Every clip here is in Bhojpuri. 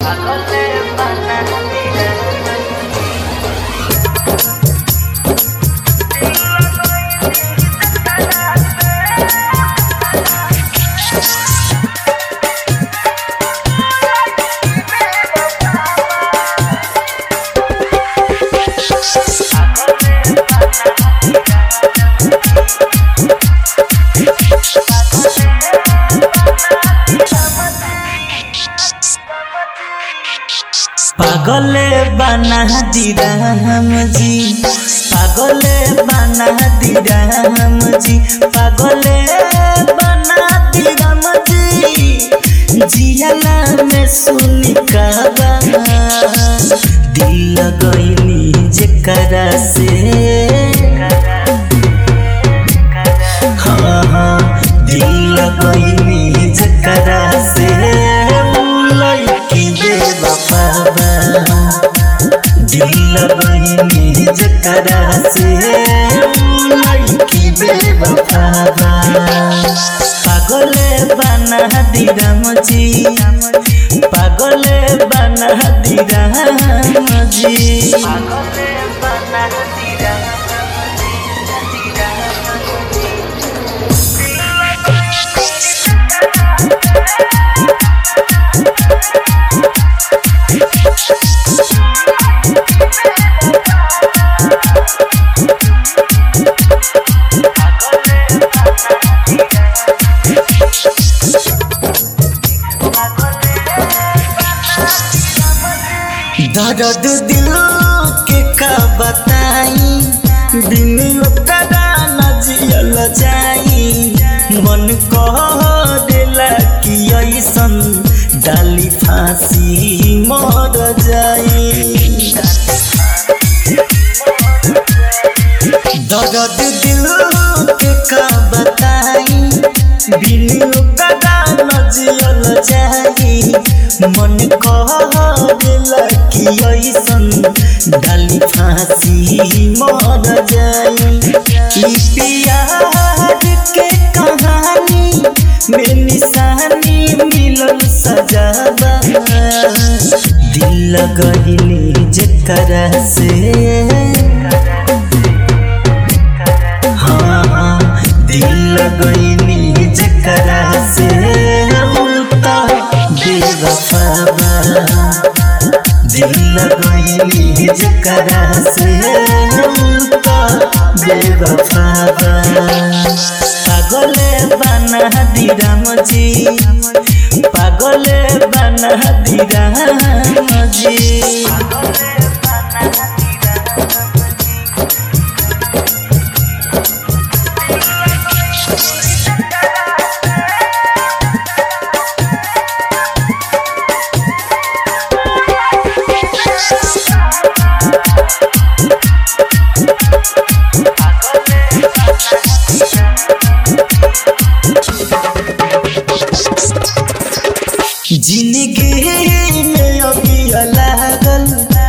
पागले बना दी राम जी पागले बना दी राम जी पागले बना दी राम जी जियाला में सुनी काबा दिल गईनी जेकरा से हाँ हाँ दिल गईनी जेकरा से लड़की दे बाबा दिल गईनी जेकरा से लड़की दे बाबा पागले बना दी राम जी पागले बना दी राम जी पागले बना दी दर्द दिल के का बताई बिन ओकरा न जियल जाई मन कह देला कि ऐसन डाली फांसी मर जाई दर्द दिल के का बताई बिन ओकरा न जियल जाई मन कह देला कि ऐसन डाली फांसी मर जाई ई प्यार के कहानी में निशानी मिलल सजावा दिल गहिनी जेकरा से हाँ हाँ दिल गईनी जेकरा से उल्टा बेवफावा दिल गईनी जेकरा से उल्टा बेवफावा पागले बना दी राम जी पागले बना दी राम जी जिंदगी में अभी लागल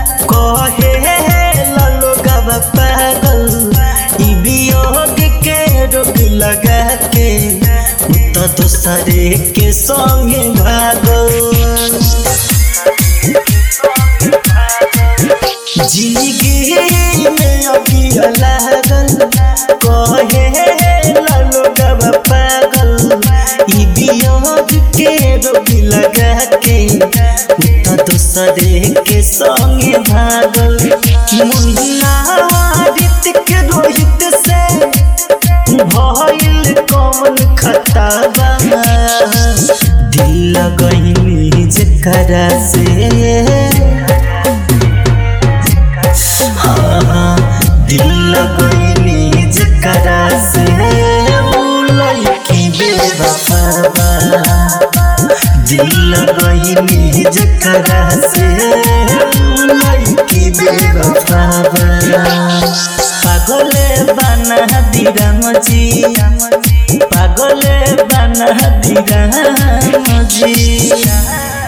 कहे लोगब पागल ई वियोग के रोग लगा के उ तो दूसरे के संगे भागल जिंदगी में अभी लागल कहे लोगब पागल ई वियोग के रोग लगा के तो दूसरे के संगे भागल मुन्ना ऋतिक रोहित से भइल कौन खताबा दिल गईनी जेकरा से हाँ हाँ दिल गईनी जेकरा से लड़की बेवफावा दिल गईनी जेकरा से लड़की बेवफावा पागले बना दी राम जी पागले बना दी राम जी